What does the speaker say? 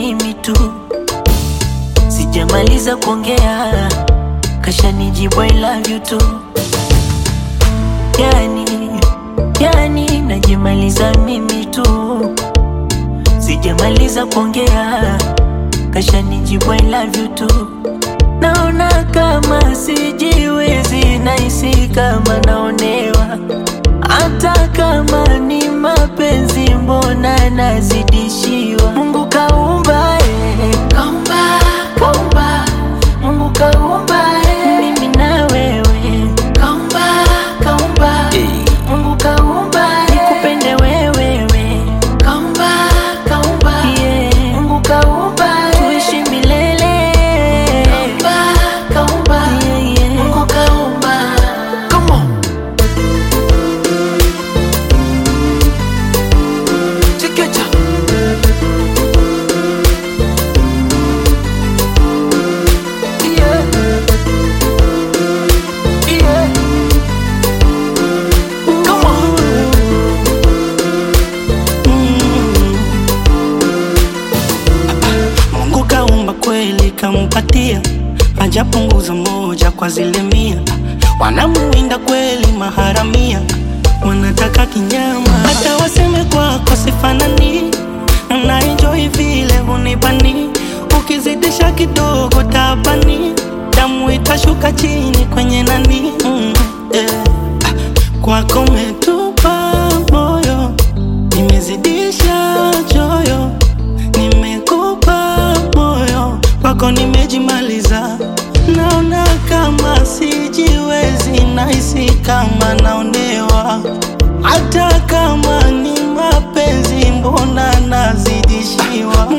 mimi tu, sijamaliza kuongea kashanijibu I love you tu. Yani, yani najimaliza mimi tu, sijamaliza kuongea kashanijibu I love you tu. Naona kama sijiwezi, nahisi kama naonewa, hata kama ni mapenzi, mbona nazidishiwa? Mungu kaumba, eh, kaumba, kaumba, Mungu kaumba, eh, mimi na wewe, kaumba, kaumba, Mungu kaumba, eh, nikupende wewe, kaumba, kaumba, yeah, Mungu kaumba, eh, tuishi milele, kaumba, kaumba, yeah, yeah, Mungu kaumba. Come on. Chekecha. Yeah. Yeah. Come on. Mungu kaumba kweli kampatia, hajapunguza moja kwa zile mia. Wanamuinda kweli maharamia, wanataka kinyama, hata waseme kwako sifanani. Na enjoy vile hunibani, ukizidisha kidogo tabani, damu itashuka chini kwenye nani. Mm, yeah. Ah, Kwako metupa moyo, nimezidisha choyo nimekupa moyo kwako nimejimaliza, naona kama sijiwezi, nahisi kama naonewa, hata kama ni mapenzi, mbona nazidishiwa?